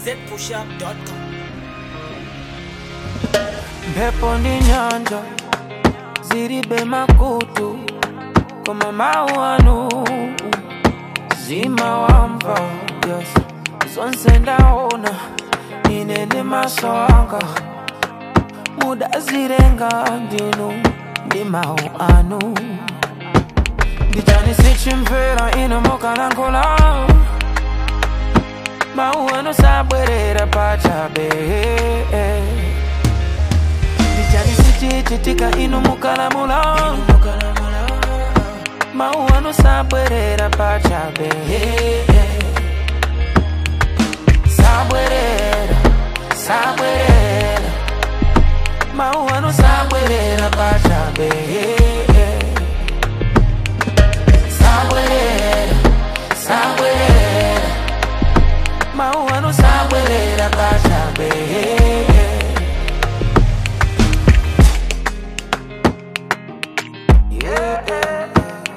zpushup.com. Mpepo ndi nyanja zilibe makutu koma mawu anu zimawamva yes. zonse ndaona ine ndi maso anga mudazilenga ndinu ndi mawu anu ndichani sichimvera ino mukalankhula mawu anu sabwerera pachabe ndichani sichichitika inu mukalamula mawu anu sabwerera pachabe sabwerera sabwerera mawu anu sabwerera pachabe sabwerera sabwerera mawu anu sabwerera pachabe Yeah, yeah,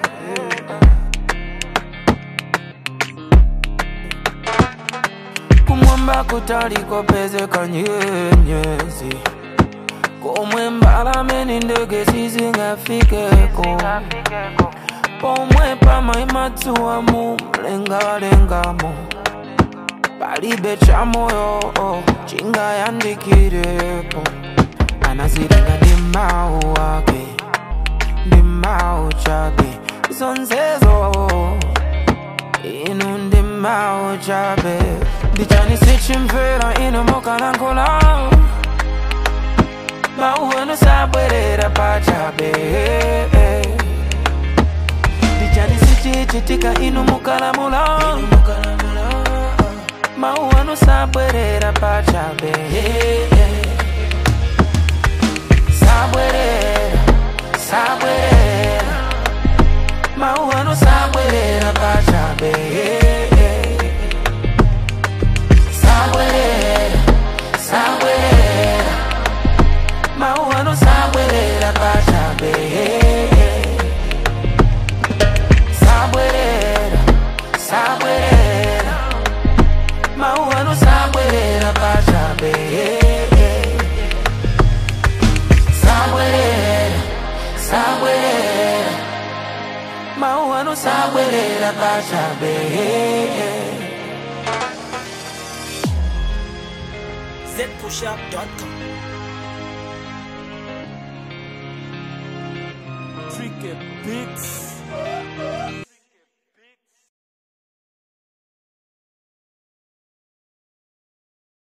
kumwamba kutaliko pezeka nyenyezi komwe mbalame ndi ndege sizingafikeko pomwe pamaima dzuwa mu mlengalengamo palibe cha moyo chingayandikirepo anazilenga ndi mawu ake ndi mawu chabe zonsezo inu ndi mawu chabe ndichani sichimvera inu mukalankhula mawu anu sabwerera pachabe ndichani sichichitika inu mukalamula mawu anu sabwerera pachabe sabwerera sabwerera mawu anu sabwerera pachabe sabwerera sabwerera mawu anu sabwerera pachabe sabwerera sabwerera mawu anu sabwerera pachabe sabwerera sabwerera mawu anu sabwerera pachabe zpushup.com. Tricky Beats.